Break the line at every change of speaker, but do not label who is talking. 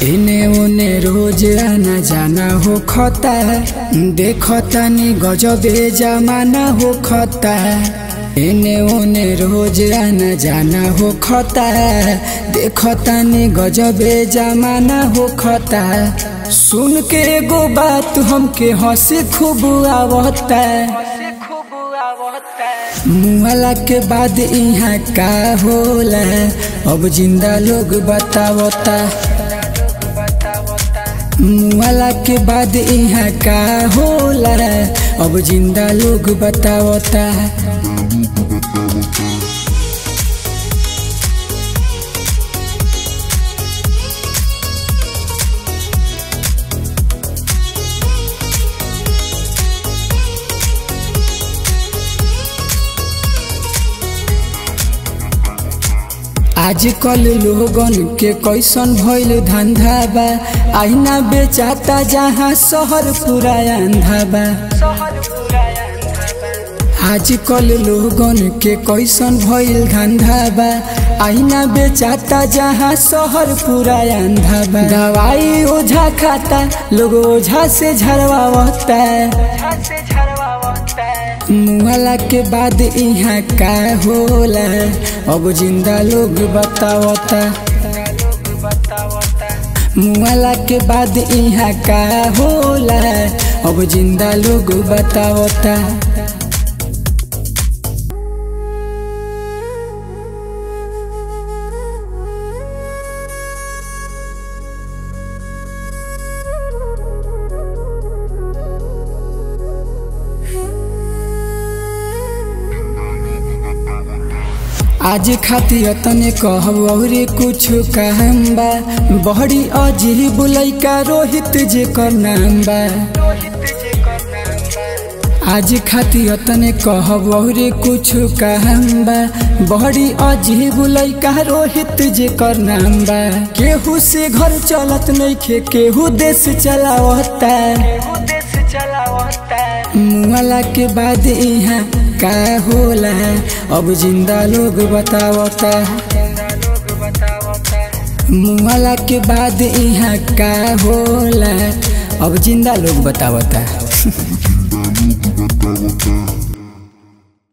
इने उने रोज आना जाना हो खता देखता नी गजबे जमाना हो खता इने उने रोज आना जाना हो खता देखता नी गजबे जमाना हो खता सुन के एगो बात हमके हंसी खूब आवता मुहला के बाद यहाँ का होला अब जिंदा लोग बतावता मुहला के बाद यहाँ का होला अब जिंदा लोग बतावता आजकल लोगन के कैसन भइल धंधा बा आईना बेचाता जहाँ शहर पूरा अंधा बा आजकल लोगन के कैसन भइल धंधा बा आईना बेचाता जहाँ शहर पूरा अंधा बा दवाई ओझा खाता लोग ओझा से झरवावता मुहला के बाद यहाँ का होला अब जिंदा लोग बतावता मुहला के बाद यहाँ का होला अब जिंदा लोग बतावता आज खातिर तने कहब और कुछ कहम बा बहरी अजीब लैका रोहित जे कर नाम बा आज खातिर तने कहब और कुछ कहम बा बहरी अजीब लैका रोहित जे कर नाम बा केहू से घर चलत नइखे केहू देश चलावता मुआला के बाद यहाँ का होला अब जिंदा लोग बतावता मुआला के बाद यहाँ का होला अब जिंदा लोग बतावता